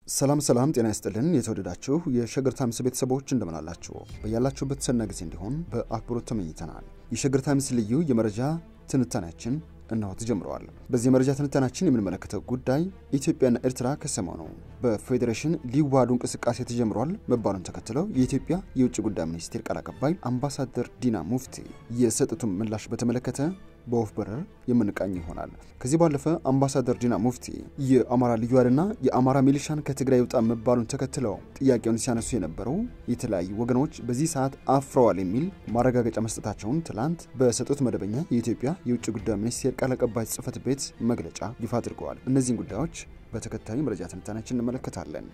ሰላም ሰላም፣ ጤና ይስጥልን የተወደዳችሁ የሸገር ታይምስ ቤተሰቦች እንደምን አላችሁ? በያላችሁበት ሰና ጊዜ እንዲሆን በአክብሮት ተመኝተናል። የሸገር ታይምስ ልዩ የመረጃ ትንታኔያችን እነሆ ተጀምረዋል። በዚህ የመረጃ ትንታኔያችን የምንመለከተው ጉዳይ ኢትዮጵያና ኤርትራ ከሰሞኑ በፌዴሬሽን ሊዋሃዱ እንቅስቃሴ ተጀምሯል መባሉን ተከትለው የኢትዮጵያ የውጭ ጉዳይ ሚኒስቴር ቃል አቀባይ አምባሳደር ዲና ሙፍቲ የሰጡትን ምላሽ በተመለከተ በወፍ በረር የምንቃኝ ይሆናል። ከዚህ ባለፈ አምባሳደር ዲና ሙፍቲ የአማራ ልዩ ኃይልና የአማራ ሚሊሻን ከትግራይ ይውጣ መባሉን ተከትለው ጥያቄውን ሲያነሱ የነበሩ የተለያዩ ወገኖች በዚህ ሰዓት አፍረዋል የሚል ማረጋገጫ መስጠታቸውን ትላንት በሰጡት መደበኛ የኢትዮጵያ የውጭ ጉዳይ ሚኒስቴር ቃል አቀባይ ጽህፈት ቤት መግለጫ ይፋ አድርገዋል። እነዚህን ጉዳዮች በተከታዩ መረጃ ትንታኔያችን እንመለከታለን።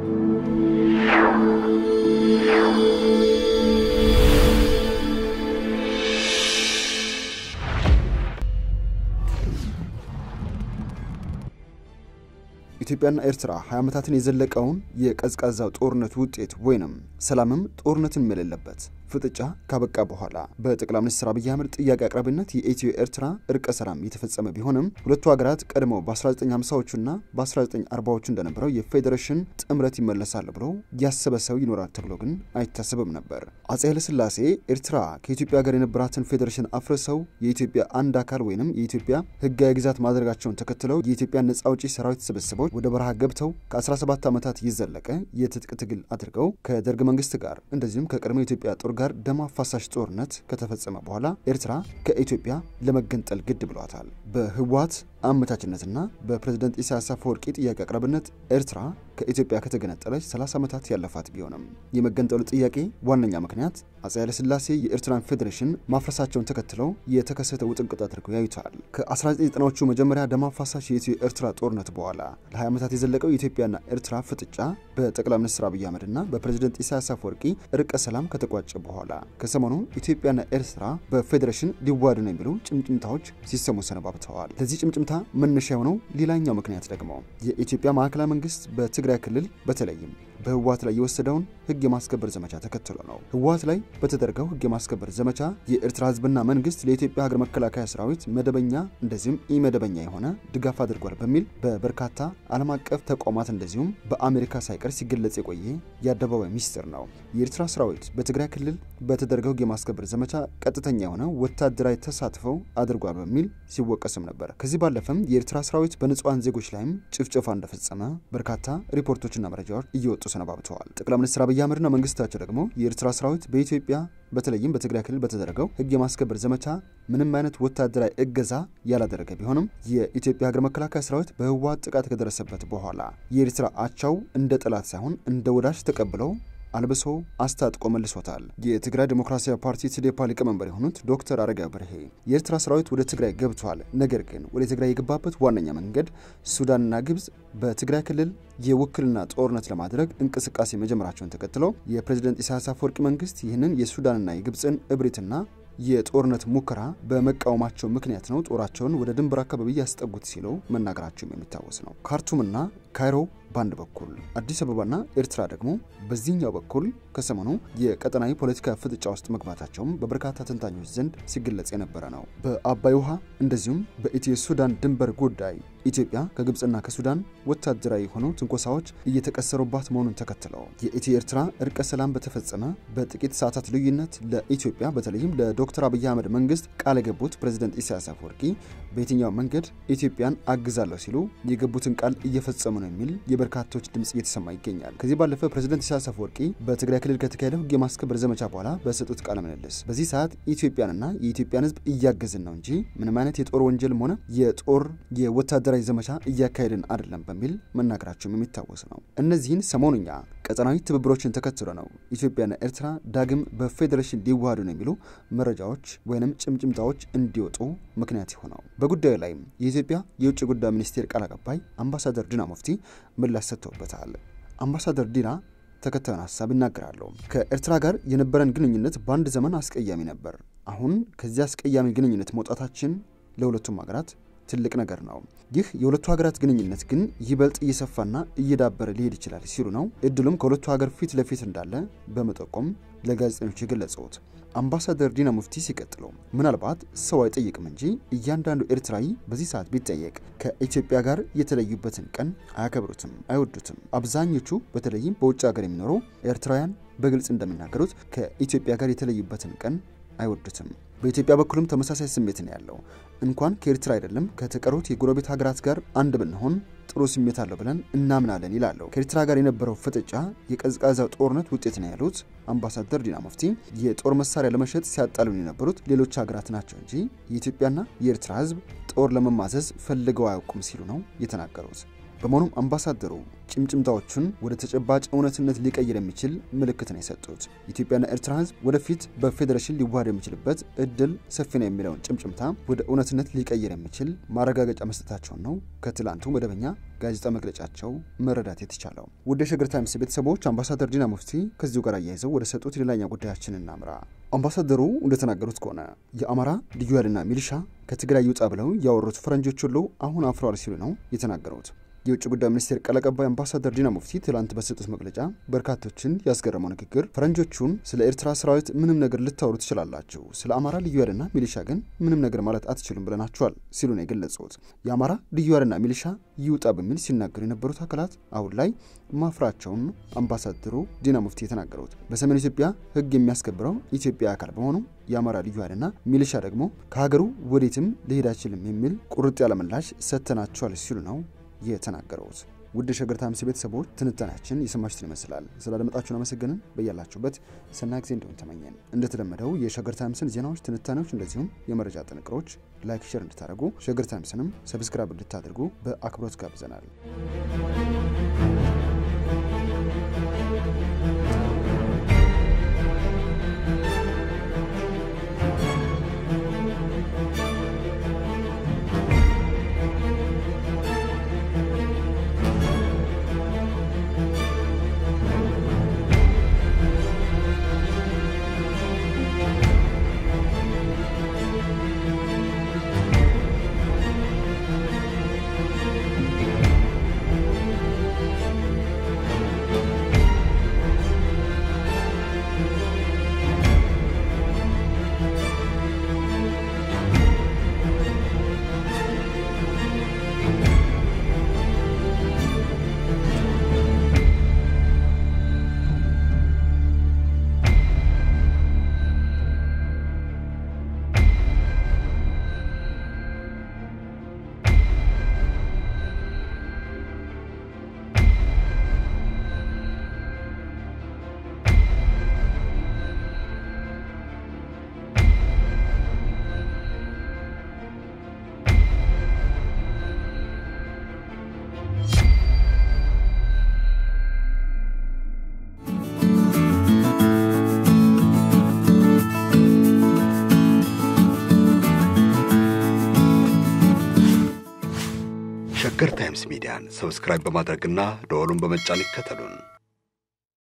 ኢትዮጵያና ኤርትራ 20 ዓመታትን የዘለቀውን የቀዝቃዛው ጦርነት ውጤት ወይንም ሰላምም ጦርነትን የሌለበት ፍጥጫ ካበቃ በኋላ በጠቅላይ ሚኒስትር አብይ አህመድ ጥያቄ አቅራቢነት የኢትዮ ኤርትራ እርቀ ሰላም የተፈጸመ ቢሆንም ሁለቱ ሀገራት ቀድመው በ1950ዎቹና በ1940ዎቹ እንደነበረው የፌዴሬሽን ጥምረት ይመለሳል ብሎ ያሰበ ሰው ይኖራል ተብሎ ግን አይታሰብም ነበር። አጼ ኃይለሥላሴ ኤርትራ ከኢትዮጵያ ጋር የነበራትን ፌዴሬሽን አፍርሰው የኢትዮጵያ አንድ አካል ወይንም የኢትዮጵያ ሕጋዊ ግዛት ማድረጋቸውን ተከትለው የኢትዮጵያ ነጻ አውጪ ሰራዊት ስብስቦች ወደ በረሃ ገብተው ከ17 ዓመታት የዘለቀ የትጥቅ ትግል አድርገው ከደርግ መንግስት ጋር እንደዚሁም ከቀድሞ የኢትዮጵያ ጦር ጋር ደም አፋሳሽ ጦርነት ከተፈጸመ በኋላ ኤርትራ ከኢትዮጵያ ለመገንጠል ግድ ብሏታል። በህወሓት አመቻችነትና በፕሬዝደንት ኢሳያስ አፈወርቂ ጥያቄ አቅራቢነት ኤርትራ ከኢትዮጵያ ከተገነጠለች 30 ዓመታት ያለፋት ቢሆንም የመገንጠሉ ጥያቄ ዋነኛ ምክንያት አጼ ኃይለሥላሴ የኤርትራን ፌዴሬሽን ማፍረሳቸውን ተከትለው የተከሰተ ውጥንቅጥ አድርገው ያዩታል። ከ1990ዎቹ መጀመሪያ ደም አፋሳሽ የኢትዮ ኤርትራ ጦርነት በኋላ ለ20 ዓመታት የዘለቀው የኢትዮጵያና ኤርትራ ፍጥጫ በጠቅላይ ሚኒስትር አብይ አህመድና በፕሬዝደንት ኢሳያስ አፈወርቂ እርቀ ሰላም ከተቋጨ በኋላ ከሰሞኑ ኢትዮጵያና ኤርትራ በፌዴሬሽን ሊዋሃዱ ነው የሚሉ ጭምጭምታዎች ሲሰሙ ሰነባብተዋል። ለዚህ ጭምጭምታ መነሻ የሆነው ሌላኛው ምክንያት ደግሞ የኢትዮጵያ ማዕከላዊ መንግስት በትግራይ ክልል በተለይም በህወሓት ላይ የወሰደውን ህግ የማስከበር ዘመቻ ተከትሎ ነው። ህወሓት ላይ በተደረገው ህግ የማስከበር ዘመቻ የኤርትራ ህዝብና መንግስት ለኢትዮጵያ ሀገር መከላከያ ሰራዊት መደበኛ እንደዚሁም ኢመደበኛ የሆነ ድጋፍ አድርጓል በሚል በበርካታ ዓለም አቀፍ ተቋማት እንደዚሁም በአሜሪካ ሳይቀር ሲገለጽ የቆየ የአደባባይ ሚስጥር ነው። የኤርትራ ሰራዊት በትግራይ ክልል በተደረገው ህግ የማስከበር ዘመቻ ቀጥተኛ የሆነ ወታደራዊ ተሳትፈው አድርጓል በሚል ሲወቀስም ነበር። ከዚህ ባለፈም የኤርትራ ሰራዊት በንጹሐን ዜጎች ላይም ጭፍጨፋ እንደፈጸመ በርካታ ሪፖርቶችና መረጃዎች እየወጡ ሰነባብተዋል። ጠቅላይ ሚኒስትር አብይ አህመድና መንግስታቸው ደግሞ የኤርትራ ሰራዊት በኢትዮጵያ በተለይም በትግራይ ክልል በተደረገው ህግ የማስከበር ዘመቻ ምንም አይነት ወታደራዊ እገዛ ያላደረገ ቢሆንም የኢትዮጵያ ሀገር መከላከያ ሰራዊት በህወሓት ጥቃት ከደረሰበት በኋላ የኤርትራ አቻው እንደ ጠላት ሳይሆን እንደ ወዳጅ ተቀብለው አልብሶ አስታጥቆ መልሶታል። የትግራይ ዴሞክራሲያዊ ፓርቲ ትዴፓ ሊቀመንበር የሆኑት ዶክተር አረጋዊ በርሄ የኤርትራ ሰራዊት ወደ ትግራይ ገብቷል፣ ነገር ግን ወደ ትግራይ የገባበት ዋነኛ መንገድ ሱዳንና ግብጽ በትግራይ ክልል የውክልና ጦርነት ለማድረግ እንቅስቃሴ መጀመራቸውን ተከትለው የፕሬዝደንት ኢሳያስ አፈወርቂ መንግስት ይህንን የሱዳንና የግብፅን እብሪትና የጦርነት ሙከራ በመቃወማቸው ምክንያት ነው ጦራቸውን ወደ ድንበር አካባቢ ያስጠጉት ሲሉ መናገራቸውም የሚታወስ ነው። ካርቱምና ካይሮ በአንድ በኩል አዲስ አበባና ኤርትራ ደግሞ በዚህኛው በኩል ከሰሞኑ የቀጠናዊ ፖለቲካ ፍጥጫ ውስጥ መግባታቸውም በበርካታ ተንታኞች ዘንድ ሲገለጽ የነበረ ነው። በአባይ ውሃ እንደዚሁም በኢትዮ ሱዳን ድንበር ጉዳይ ኢትዮጵያ ከግብፅና ከሱዳን ወታደራዊ የሆኑ ትንኮሳዎች እየተቀሰሩባት መሆኑን ተከትለው የኢትዮ ኤርትራ እርቀ ሰላም በተፈጸመ በጥቂት ሰዓታት ልዩነት ለኢትዮጵያ በተለይም ለዶክተር አብይ አህመድ መንግስት ቃል የገቡት ፕሬዝደንት ኢሳያስ አፈወርቂ በየትኛው መንገድ ኢትዮጵያን አግዛለሁ ሲሉ የገቡትን ቃል እየፈጸሙ ነው የሚል የበርካቶች ድምጽ እየተሰማ ይገኛል። ከዚህ ባለፈ ፕሬዝደንት ኢሳያስ አፈወርቂ በትግራይ ክልል ከተካሄደው ህግ የማስከበር ዘመቻ በኋላ በሰጡት ቃለ ምልልስ በዚህ ሰዓት ኢትዮጵያንና የኢትዮጵያን ህዝብ እያገዝን ነው እንጂ ምንም አይነት የጦር ወንጀልም ሆነ የጦር የወታደራዊ ዘመቻ እያካሄድን አይደለም በሚል መናገራቸውም የሚታወስ ነው። እነዚህን ሰሞኑኛ ቀጠናዊ ትብብሮችን ተከትሎ ነው ኢትዮጵያና ኤርትራ ዳግም በፌዴሬሽን ሊዋሃዱ ነው የሚሉ መረጃዎች ወይንም ጭምጭምታዎች እንዲወጡ ምክንያት የሆነው። በጉዳዩ ላይም የኢትዮጵያ የውጭ ጉዳይ ሚኒስቴር ቃል አቀባይ አምባሳደር ዲና ሙፍቲ ምላሽ ሰጥተውበታል። አምባሳደር ዲና ተከታዩን ሀሳብ ይናገራሉ። ከኤርትራ ጋር የነበረን ግንኙነት በአንድ ዘመን አስቀያሚ ነበር። አሁን ከዚህ አስቀያሚ ግንኙነት መውጣታችን ለሁለቱም ሀገራት ትልቅ ነገር ነው። ይህ የሁለቱ ሀገራት ግንኙነት ግን ይበልጥ እየሰፋና እየዳበረ ሊሄድ ይችላል ሲሉ ነው። እድሉም ከሁለቱ ሀገር ፊት ለፊት እንዳለ በመጠቆም ለጋዜጠኞች የገለጹት። አምባሳደር ዲና ሙፍቲ ሲቀጥሉ ምናልባት ሰው አይጠይቅም እንጂ እያንዳንዱ ኤርትራዊ በዚህ ሰዓት ቢጠየቅ ከኢትዮጵያ ጋር የተለዩበትን ቀን አያከብሩትም፣ አይወዱትም። አብዛኞቹ በተለይም በውጭ ሀገር የሚኖሩ ኤርትራውያን በግልጽ እንደሚናገሩት ከኢትዮጵያ ጋር የተለዩበትን ቀን አይወዱትም። በኢትዮጵያ በኩልም ተመሳሳይ ስሜት ነው ያለው። እንኳን ከኤርትራ አይደለም ከተቀሩት የጎረቤት ሀገራት ጋር አንድ ብንሆን ጥሩ ስሜት አለው ብለን እናምናለን ይላሉ። ከኤርትራ ጋር የነበረው ፍጥጫ የቀዝቃዛው ጦርነት ውጤት ነው ያሉት አምባሳደር ዲና ሙፍቲ የጦር መሳሪያ ለመሸጥ ሲያጣሉን የነበሩት ሌሎች ሀገራት ናቸው እንጂ የኢትዮጵያና የኤርትራ ሕዝብ ጦር ለመማዘዝ ፈልገው አያውቁም ሲሉ ነው የተናገሩት። በመሆኑም አምባሳደሩ ጭምጭምታዎቹን ወደ ተጨባጭ እውነትነት ሊቀይር የሚችል ምልክት ነው የሰጡት። ኢትዮጵያና ኤርትራ ህዝብ ወደፊት በፌዴሬሽን ሊዋሃድ የሚችልበት እድል ሰፊ ነው የሚለውን ጭምጭምታ ወደ እውነትነት ሊቀይር የሚችል ማረጋገጫ መስጠታቸውን ነው ከትላንቱ መደበኛ ጋዜጣ መግለጫቸው መረዳት የተቻለው። ውድ የሸገር ታይምስ ቤተሰቦች አምባሳደር ዲና ሙፍቲ ከዚሁ ጋር አያይዘው ወደ ሰጡት ሌላኛ ጉዳያችን እናምራ። አምባሳደሩ እንደተናገሩት ከሆነ የአማራ ልዩ ኃይልና ሚሊሻ ከትግራይ ይውጣ ብለው ያወሩት ፈረንጆች ሁሉ አሁን አፍረዋል ሲሉ ነው የተናገሩት። የውጭ ጉዳይ ሚኒስቴር ቃል አቀባይ አምባሳደር ዲና ሙፍቲ ትላንት በሰጡት መግለጫ በርካቶችን ያስገረመው ንግግር ፈረንጆቹን ስለ ኤርትራ ሰራዊት ምንም ነገር ልታወሩ ትችላላችሁ፣ ስለ አማራ ልዩ ኃይልና ሚሊሻ ግን ምንም ነገር ማለት አትችሉም ብለናቸዋል ሲሉ ነው የገለጹት። የአማራ ልዩ ኃይልና ሚሊሻ ይውጣ በሚል ሲናገሩ የነበሩት አካላት አሁን ላይ ማፍራቸውን አምባሳደሩ ዲና ሙፍቲ የተናገሩት በሰሜን ኢትዮጵያ ሕግ የሚያስከብረው ኢትዮጵያ አካል በመሆኑ የአማራ ልዩ ኃይልና ሚሊሻ ደግሞ ከሀገሩ ወዴትም ሊሄድ አይችልም የሚል ቁርጥ ያለ ምላሽ ሰጥተናቸዋል ሲሉ ነው የተናገሩት። ውድ የሸገር ታይምስ ቤተሰቦች ትንታኔያችን የሰማችሁትን ይመስላል። ስላደመጣችሁን አመሰግንን። በያላችሁበት ሰናይ ጊዜ እንዲሆን ተመኘን። እንደተለመደው የሸገር ታይምስን ዜናዎች፣ ትንታኔዎች እንደዚሁም የመረጃ ጥንቅሮች ላይክ፣ ሼር እንድታደርጉ ሸገር ታይምስንም ሰብስክራይብ እንድታደርጉ በአክብሮት ጋብዘናል። ሸገር ታይምስ ሚዲያን ሰብስክራይብ በማድረግና ደወሉን በመጫን ይከተሉን።